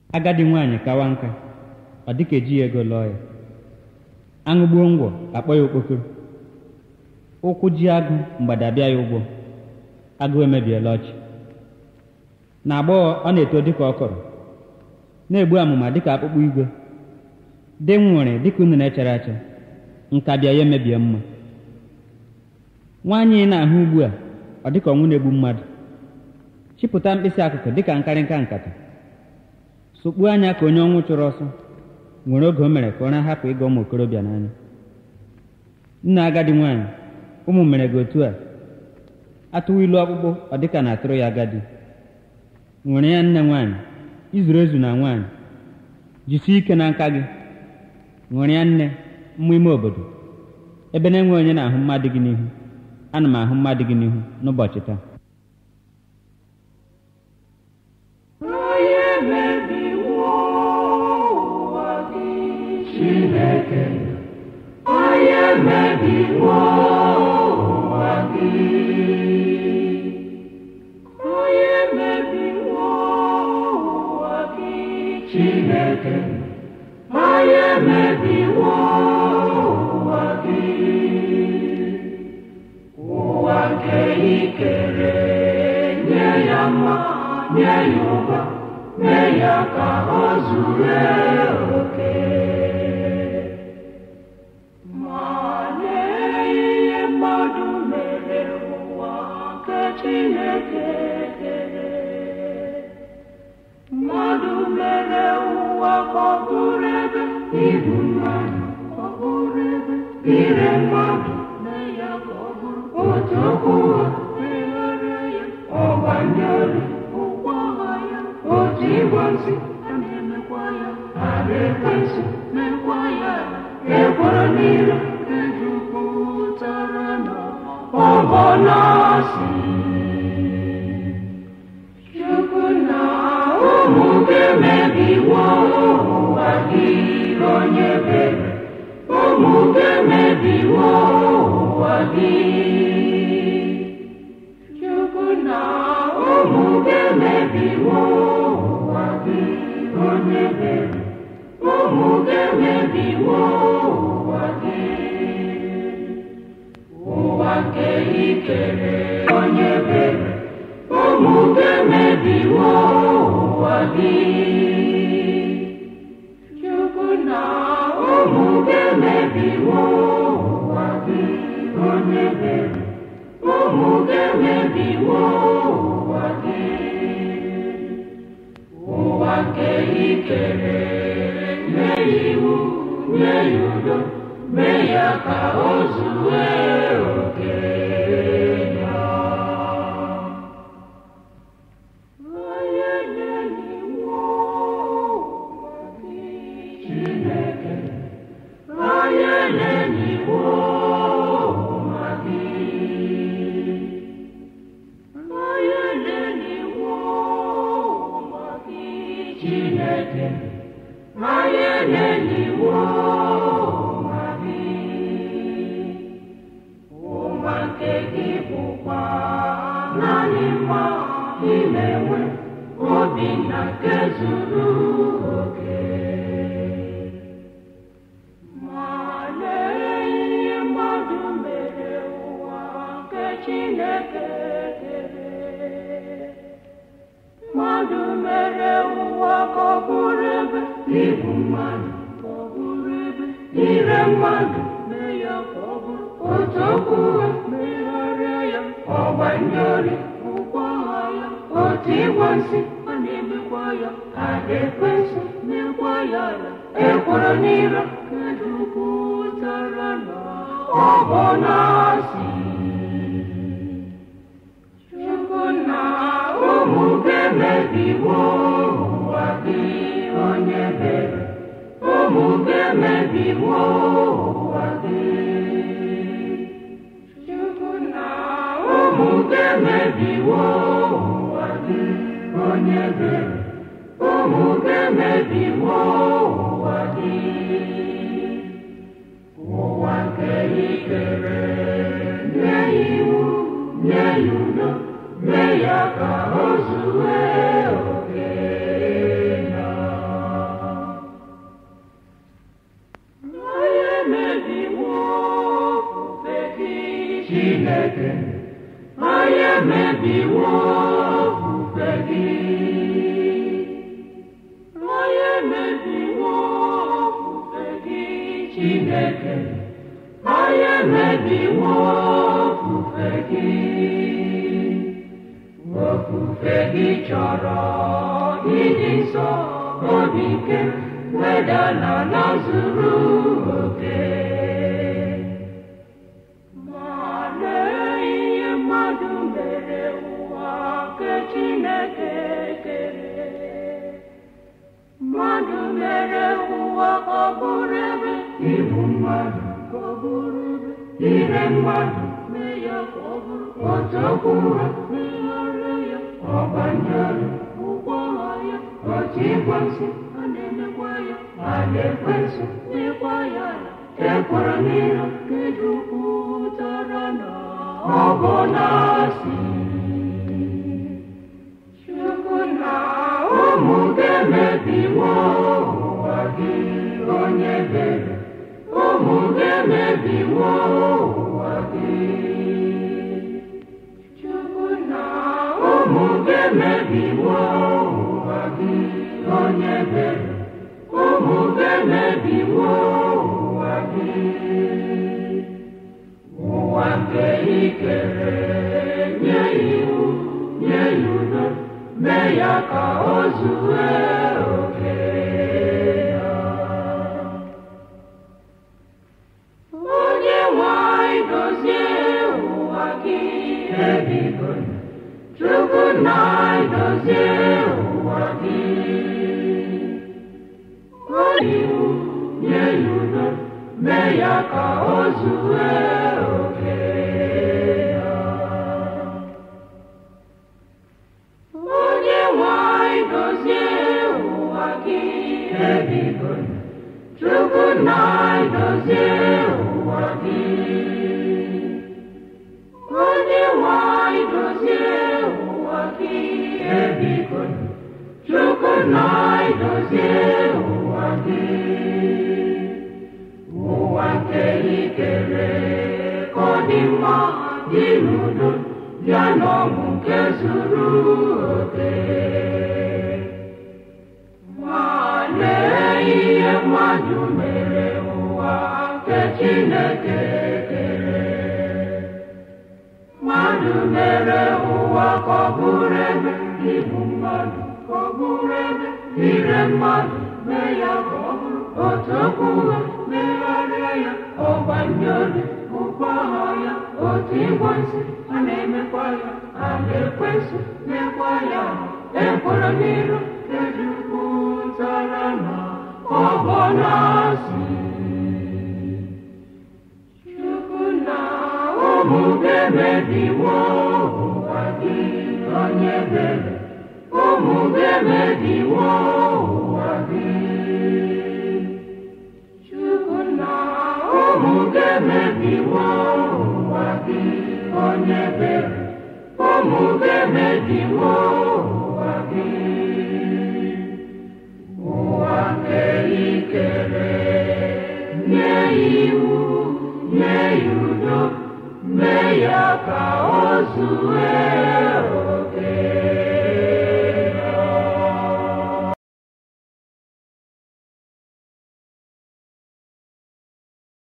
agadi nwaanyị kawa nka ọ dịka ejighị ego lụọ ya aṅụ gbuo ngwọ akpọ ya okpokoro ụkwụ ji agụ mgbada abịa ya ụgwọ agụ emebiela ọchị na agbọghọ ọ na-eto dịka ọkọrọ na-egbu amụma dịka akpụkpọ igwe dị nwere dịka unu na-echere acha nka bịa ya emebie mma nwaanyị ị na-ahụ ugbu a ọ dịka ọnwụ na-egbu mmadụ chịpụta mkpịsị akụkụ dịka nkarịnka nkata sokpuo anya ka onye ọnwụ chụrụ ọsọ nwere oge o mere ka ụra hapụ ịga ụmụ okorobịa n'anya nna agadi nwaanyị ụmụ mere gị otu a atụwa ilu ọkpụkpụ ọ dịka na atụrụ ya agadi nwere ya nne nwaanyị izuru ezu na nwaanyị jisie ike na nka gị nwere ya nne mmụ ime obodo ebe na-enwe onye na-ahụ mmadụ gị n'ihu ana m ahụ mmadụ gị n'ihu n'ụbọchị taa Onye mebiwo ụwa gị Chineke onye mebiwo ụwa gị onye mebiwo ụwa gị Chineke onye mebiwo ụwa gị ụwa nke ikere nye ya mma nye ya ụba mee ya ka ọ zuru oke ma lee ihe mmadụ mere ụwa nke Chineke kere mmadụ mere ụwa ka ọ bụrụ ebe igbu mmadụ ọ bụrụ ebe ire mmadụ mee ya ka ọ bụrụ otu okwu ụgha megharịa ya ọgbanyere ụgwọ agha ya otu ịgwa nsị a na-emekwa ya ara ekwensị mekwa ya ekworo niile ejupụtara na ọgbọ na-asị Chukwu na ụmụ gị mebiwo ụwa gị onye bere ụmụ gị mebiwo ụwa gị Chukwu na ụmụ gị mebiwo ụwa gị onye bere ụmụ gị mebiwo ụwa gị ụwa nke ikere onye bere ụmụ gị mebiwo ụwa gị Chukwu na ụmụ gị mebiwo ụwa gị onye bere ụmụ gị mebiwo ụwa gị ụwa nke ikere nye ya iwu nye ya udo mee ya ka o zuwe oke ya onye na-enyiwo ụwa gị Chineke onye na-enyiwo ụwa gị onye na-enyiwo ụwa gị Chineke onye na-enyiwo ụwa gị ụwa nke gị bụkwa naanị mma imewe obi na nke zuru oke ma lee ihe mmadụ mere ụwa nke Chineke kere mmadụ mere ụwa ka ọ bụrụ ebe igbu mmadụ ka ọ bụrụ ebe ire mmadụ mee ya ka ọ bụrụ otu okwu ụgha megharịa ya ọgbanyere ụgwọ agha ya otu ịgwa nsị a na-emekwa ya ada ekwensị mekwa ya ala ekworo n'ire kedupụtara na ọgbọ na-asị Chukwu na ụmụ gị mebiwo ụwa gị onye bere ụmụ gị mebiwo ụwa gị Chukwu na ụmụ gị mebiwo ụwa gị onye bere ụmụ gị mebiwo ụwa gị ụwa nke ikere nye ya iwu nye ya udo mee ya ka o zuwe oke ya Chineke anyị emebiwo ofufe gị ofufe gị chọrọ ịdị nsọ obi ike wedala na zuru oke ma lee ihe mmadụ mere ụwa nke Chineke kere mmadụ mere ụwa ọ bụrụ ebe igbu mmadụ ka ọ bụrụ ebe ire mmadụ mee ya ka ọ bụrụ otu okwu ụra megharịa ya ọgbanyere ụgbọ agha ya otu ịkwansu a na-emekwa ya a na-ekwensu n'ịkwa ya ala ekwere n'iru kejupụtara na ọgọ na-asị Chukwu na ụmụ ga-emebiwo ụwa gị onye bere ụmụ ga-emebiwo ụwa gị Chukwu na ụmụ ga-emebiwo ụwa gị onye bere ụmụ ga-emebiwo ụwa gị ụwa nke ikere nye iwu nye ya udo mee ya ka o zue oke ya onye nwanyị dozie ụwa gị ebigo chukwu na dozie ụwa gị onye iwu nye ya udo mee ya ka o zue oke ya onye nwanyị dozie ụwa gị ebigo chukwu na dozie ụwa gị onye nwanyị dozie ụwa gị ebigo chukwu na dozie ụwa gị ụwa nke ikere ka ọ dị mma dị n'udo bịa n'ọṅụ nke zuru oke ma lee ihe mmadụ mere ụwa nke Chineke kere mmadụ mere ụwa ka ọ bụrụ ebe igbu mmadụ ka ọ bụrụ ebe ire mmadụ mee ya ka ọ bụrụ otu okwu ụgha megharịa ya ọgbanye obi ụkpọ agha ya otu ịgwa nsị a na-emekwa ya a na-ekwensu mekwa ya ekwere n'iru ejupụtara na ọgbọ na-asị Chukwu na ụmụ ga-emebiwo ụwa gị onye bere ụmụ ga-emebiwo ụwa gị Chukwu na ụmụ ga-emebiwo ụwa gị onye bere ụmụ ga-emebiwo ụwa gị ụwa nke ikere nye iwu nye ya udo mee ya ka o zue